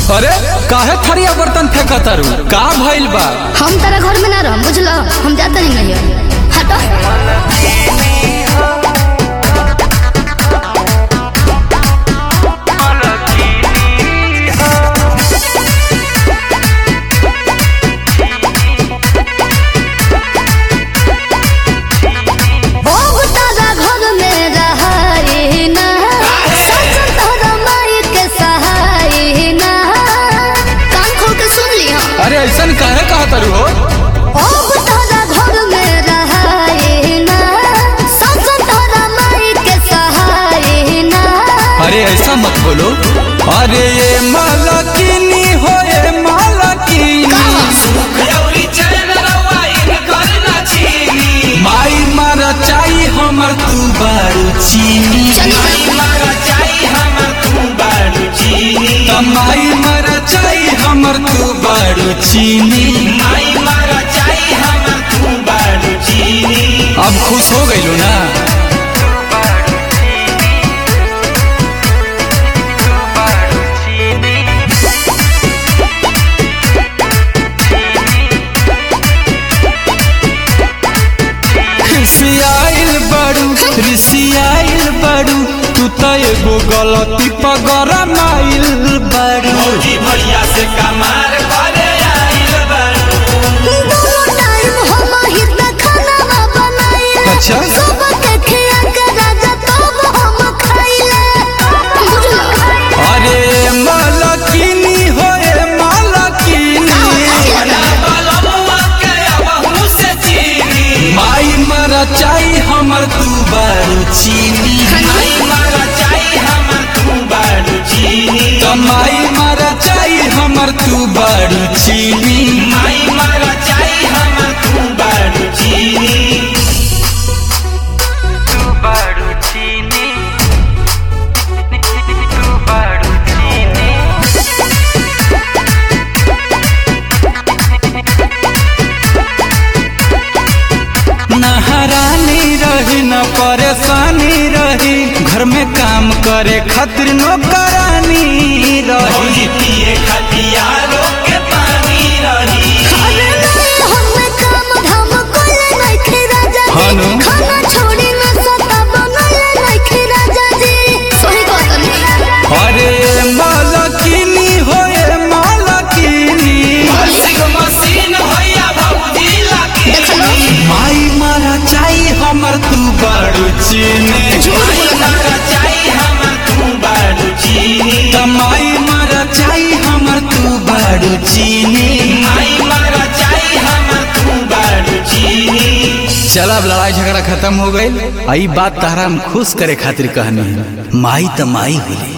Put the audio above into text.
अरे काहे थरिया बर्तन फेंका तारू का भइल बा हम तेरा घर में ना रह बुझलो हम जाते नहीं नहीं हटो ओ तारा घर में रहाई ना सच तोरा माई के सहाई ना कान खोल के सुन ली हम अरे ऐसन काहे कहा तारू हो ओ तारा घर में रहाई ना सच तोरा माई के सहाई ना अरे ऐसा मत बोलो अरे ये मालकिनी हो ये मालकिनी माई मारा चाही हमर तू बारू चीनी चली त माई मारा चाही हमर तू बारू चीनी अब खुश हो गइलो ना खिसियाइल बड़ू रिसियाइल बड़ू तू त एगो गलती पगरा माइल बड़ू भैया से कमार करे आइल बारू दोनों टाइम हम ही त खाना बनाइले अच्छा। सुबह के खिया के राजा तब हम खाइले बुझलो अरे मालकिनी हो ए मालकिनी बलमुआ के अबहू से चीनी माई मरा चाही हमर तू बारू चीनी माई मारा चाही हमर तू बारू चीनी त माई मरा चाही हमर तू बारू चीनी माई मारा चाही हमर तू बारू चीनी नहरानी रही न परेशानी रही घर में काम करे खातिर नौकरानी रही भौजी पिए खतिया के पानी रही अरे नहीं हमें काम धाम कोले नहीं खे राजा हानो। जी खाना छोड़ी न सता बनले नहीं खे राजा जी सही कहत नहीं अरे मालकिनी हो ए मालकिनी वाशिंग मशीन भैया भौजी लगी माई मारा चाही हमर तू बारू चीनी माई मारा चाही हमर तू बारू चीनी त माई मारा चाही हमर तू बारू चीनी माई मारा चाही हमर तू बारू चीनी चल अब लड़ाई झगड़ा खत्म हो गई आई बात तारा हम खुश करे खातिर कहनी है। माई त माई होली